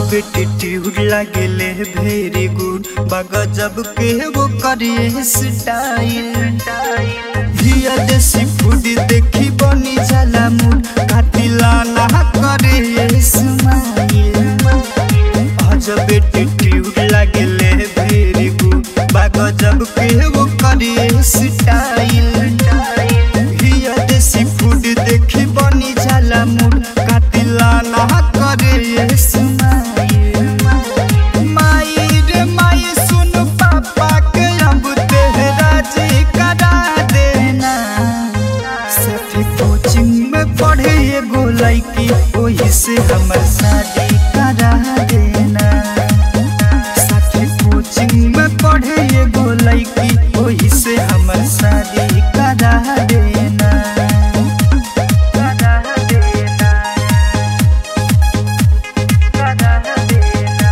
attitude लागेले very good बगजब के वो करिए स्टाइल हिया देसी फूड देखी बनी जाला मूड काटिला ना करे स्माइल अजब एटीट्यूड लागेले वेरी गुड बगजब के वो करिए स्टाइल हिया देसी फूड देखी बनी जाला मूड काटिला ना करे स्माइल माई रे माई सुन पापा के अब तेरा जी करा देना सफी कोचिंग में पढ़े एगो लड़की वही से हमर शादी करा देना सफी कोचिंग में पढ़े एगो लड़की वही से हमर शादी करा देना करा देना करा देना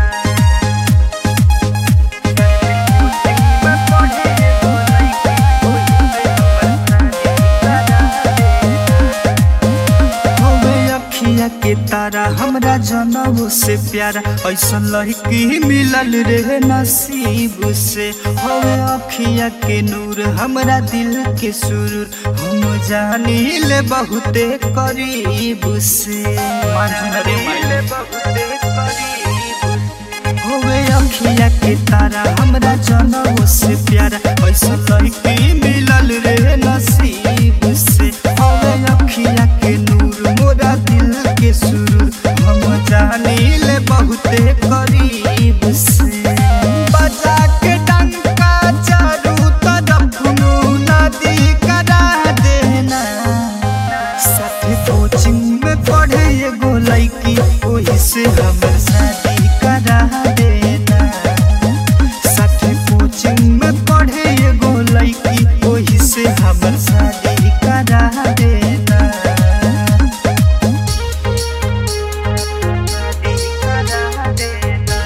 हवे अखिया के तारा हमरा जनऊ से प्यारा ऐसा लड़की मिलल रे नसीब से हवे अखिया के नूर हमरा दिल के सुरूर हम जानी ले बहुते करीब से मिले बहुते करीब होवे अखिया के तारा हमरा जनऊ से प्यारा ऐसा लड़की मिलल रे नसीब से होवे अखिया के नूर मोरा दिल के सुरूर हम जानी ले बहुते करीब से बजा के डंका चारू तरफ नदी करा देना साथे कोचिंग में पढ़े एगो लड़की वही से हमर शादी करा देना साथे कोचिंग में पढ़े एगो लड़की वही से हमर शादी करा देना शादी करा देना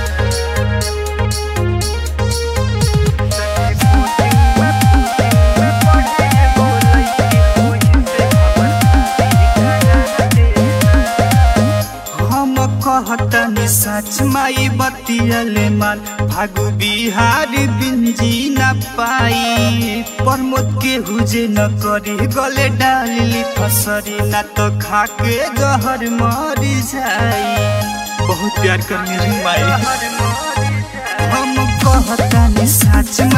हम कहतनी सच माई बतियले माल भागु बिहार बिंजी न पाई प्रमोद के हुजे न करी गले डाली फसरी न तो खाके जहर मर जाई बहुत प्यार करने रे माई हम कहतनी सच